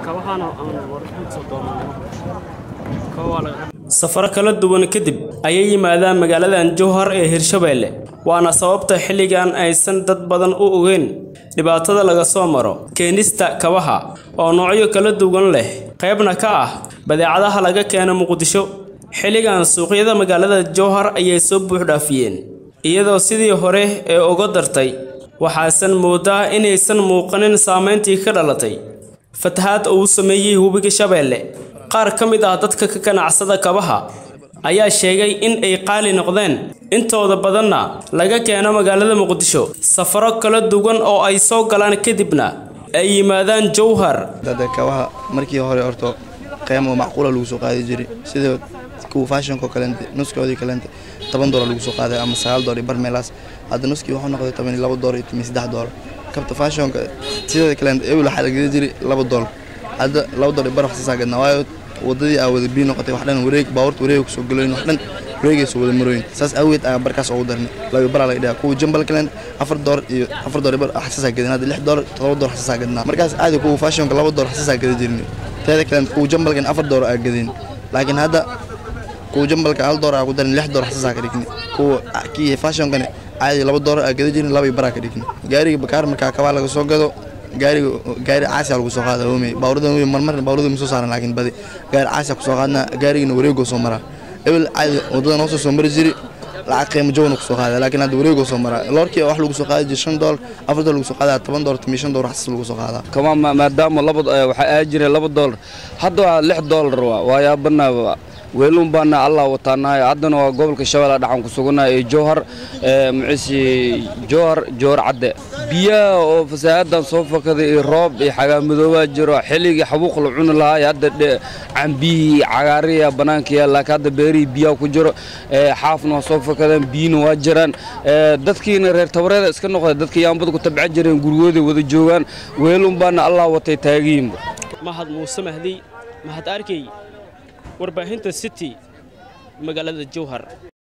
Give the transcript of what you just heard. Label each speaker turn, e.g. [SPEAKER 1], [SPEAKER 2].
[SPEAKER 1] safaro kala duwan kadib ayay yimaadaan magaaladan jowhar ee hirshabeelle waana sababta xilligan aysan dad badan u ogeyn dhibaatada laga soo maro keenista kabaha oo noocyo kala duwan leh qaybna ka ah badeecadaha laga keeno muqdisho xilligan suuqyada magaalada jowhar ayay soo buuxdhaafiyeen iyadoo sidii hore ee uga dartay waxaasan moodaa inaysan muuqanin saameyntii ka dhalatay fatahaad uu sameeyey webiga shabeelle qaar ka mid ah dadka ka ganacsada kabaha ayaa sheegay in ay qaali noqdeen intooda badanna laga keeno magaalada muqdisho safaro kala duwan oo ay soo galaan kadibna ay yimaadaan jowhar
[SPEAKER 2] dada kabaha markii hore horto qiimo macquula lagu soo qaadi jiray sida kuwa faashonko kalente nuskoodii kalente toban doolar lagu soo qaaday ama sagaal doolar bar meelaas hadda nuskii wuxuu noqday toban iyo laba doolar iyo toban iyo saddex doolar kabta faashonka sideeda kalente ebil waxaa la gedi jiray laba doolar hadda laba doolar bar waxsaasaa gadnaa waayo wadadii aa wada bii noqotay wax dhan wareeg baabuurta wareega kusoo galoyn wax dhan wareegayso wada marooyin saas awgeed ayaa barkaas ugu darnay laba baraa laga dhigaa kuwa jambal kalent afar doolar iyo afar doolar bar xasaasaa gadin hadda lix doolar todoba doolar xasaasaa gadnaa markaas caadi kuwa faashonka laba doolar xasaasaa gada jirin teeda kalent kuwa jambalkan afar doolar aa gadin laakiin hadda kuwa jambalka hal doolar aa ku darin lix doolar xasaasaa ka dhigni kuwa kii faashonkani caadi laba doolar aa gada jirin laba baraa ka dhigni gaariga bakaar markaa kabaa laga soo gado gaariga gaari caasiya lagu soo qaada hoomey baawrada hoomey marmar baawrada ma soo saaran laakiin badi gaari caasiya ku soo qaadna gaarigana wareegoo soo maraa ebel caadi wadada noo soo soo mari jiri lacag qiimo jawna ku soo qaada laakiin hadda wareegoo soo maraa loorkii wax lagu soo qaadi jiri shan doolar afar doolar lagu soo qaadaa toban doolar tamiyo shan doolar xasas lagu soo qaadaa
[SPEAKER 3] kama maadaama laba waxaa aadi jiray laba doolar hadda waa lix doolar waa waa yaabanaa weelun baana allah wataanahay haddana waa gobolka shabeelle dhaxan ku sugannahay ee jowhar muciisi jowhar jowhar cadde biyaha oo fasaahadan soo fakaday iyo roob iyo xagaamadoobaa jiro xilligii xabuuq la cuni lahaa hadda cambiyihii cagaariya bannaanka yaal laakiin hadda beerihii biyaha ku jiro xaafna waa soo fakadeen biyina waa jiraan dadkiina reer tabareeda iska noqday dadka yaambada ku tabcan jireen gurigooday wada joogaan weelun baana allah watay taagiinba
[SPEAKER 1] mahad muuse mahdi mahad arkey warbaahinta city magaalada jowhar